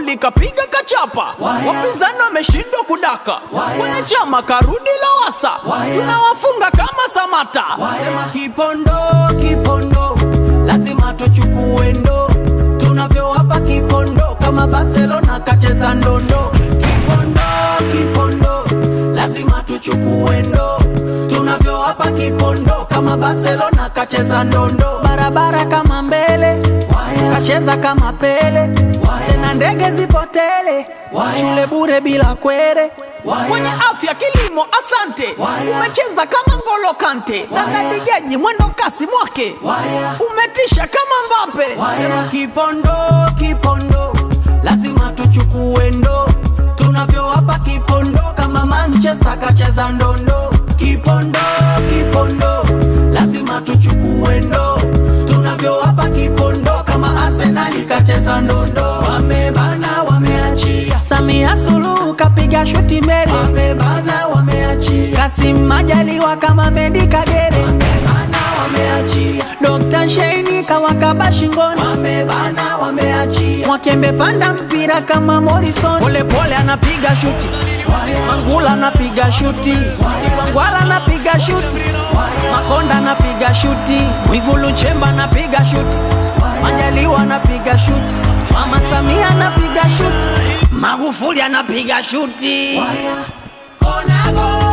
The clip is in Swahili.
Magufuli kapiga kachapa, wapinzani wameshindwa kudaka, kwenye chama karudi Lowassa, tunawafunga kama Samata. Sema Kipondo, Kipondo, lazima tuchukue ndo, tunavyowapa Kipondo kama Barcelona kacheza ndondo. Kipondo, Kipondo, lazima tuchukue ndo, tunavyowapa Kipondo kama Barcelona kacheza ndondo. Barabara kama mbele, kacheza kama Pele, tena ndege zipotele, shule bure bila kwere Kwenye afya kilimo, asante, umecheza kama Ngolo Kante, standadi jaji mwendo kasi mwake, umetisha kama Mbappe. Sema Kipondo, Kipondo, lazima tuchukue ndo, tunavyowapa Kipondo kama Manchester kacheza ndondo. Kipondo, Kipondo, lazima tuchukue ndo, tunavyowapa Kipondo kama Arsenal kacheza ndondo. Wamebana, wameachia Samia Suluhu kapiga shuti mbele, wamebana, wameachia Kasim Majaliwa kama Mendi Kagere, wamebana, wameachia Dr. Sheini kawakaba shingoni, wamebana, wameachia Mwakembe panda mpira kama Morrison, pole pole anapiga shuti Mangula anapiga shuti, Wangwala anapiga shuti, Makonda anapiga shuti, Mwigulu Nchemba anapiga shuti, Majaliwa anapiga shuti, Mama Samia anapiga shuti, Magufuli anapiga shuti. Konago.